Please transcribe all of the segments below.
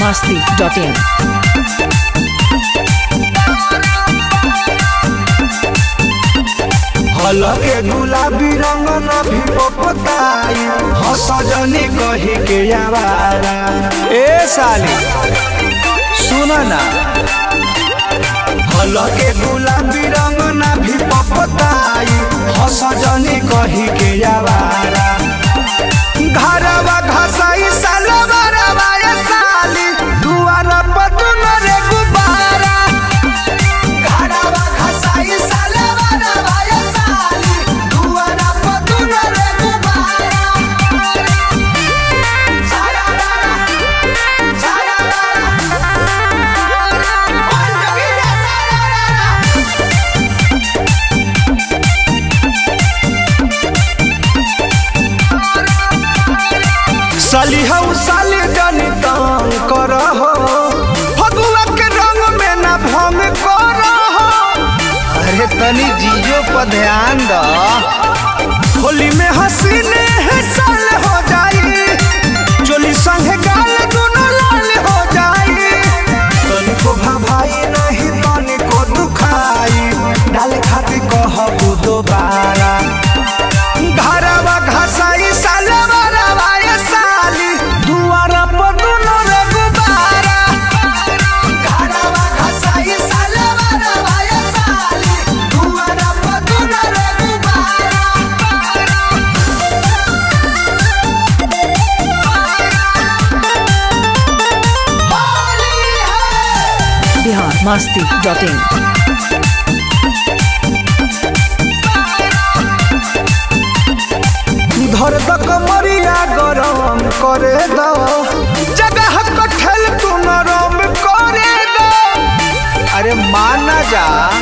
masti.in. हलके गुलाबी रंग न भी पपताई हसजनी कही के आवारा ए साली सुन ना हलके गुलाबी रंग न भी पपताई हसजनी कही के आवारा घरवा घसाई सालवा रवाया साली दुआर पतुन रे गुबारा घरवा घसाई सालवा रवाया साली दुआर पतुन रे गुबारा सारा सारा साली हऊ साली जनी तंग कर हो फगुआ के रंग में ना भंग कर हो अरे तनी जीजो पर ध्यान द होली में हसीने है साल हो जाई चोली संगे गाल दोनों लाल हो जाई तनी को भाई नहीं तनी को दुखाई डाले खातिर कहबू दोबारा घरवा घसाई सालवा रवाया साली दुआरा पर दुनो रे गुबारा घरवा घसाई सालवा रवाया साली दुआरा पर दुनो रे गुबारा होली है Bihar masti.in. धर द कमरिया गरम करे द जगह कठल तू नरम करे द अरे माना जा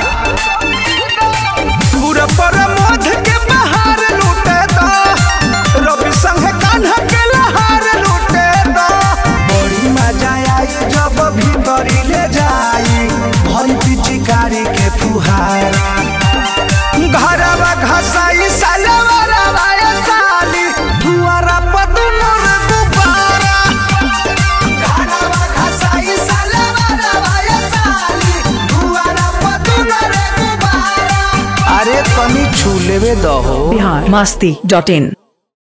पूरा पर मोध के बहार लूटे द रवि संग कान्हा के लहार लूटे द बड़ी मजा आई जब भीतरी ले जाई भरी पिचकारी के फुहारा घरवा घसाई सालवा रवाया साली दुआरा पर दुनो रे गुब्बारा घरवा घसाई सालवा रवाया साली दुआरा पर दुनो रे गुब्बारा अरे तनी छू लेवे दहो Bihar masti.in.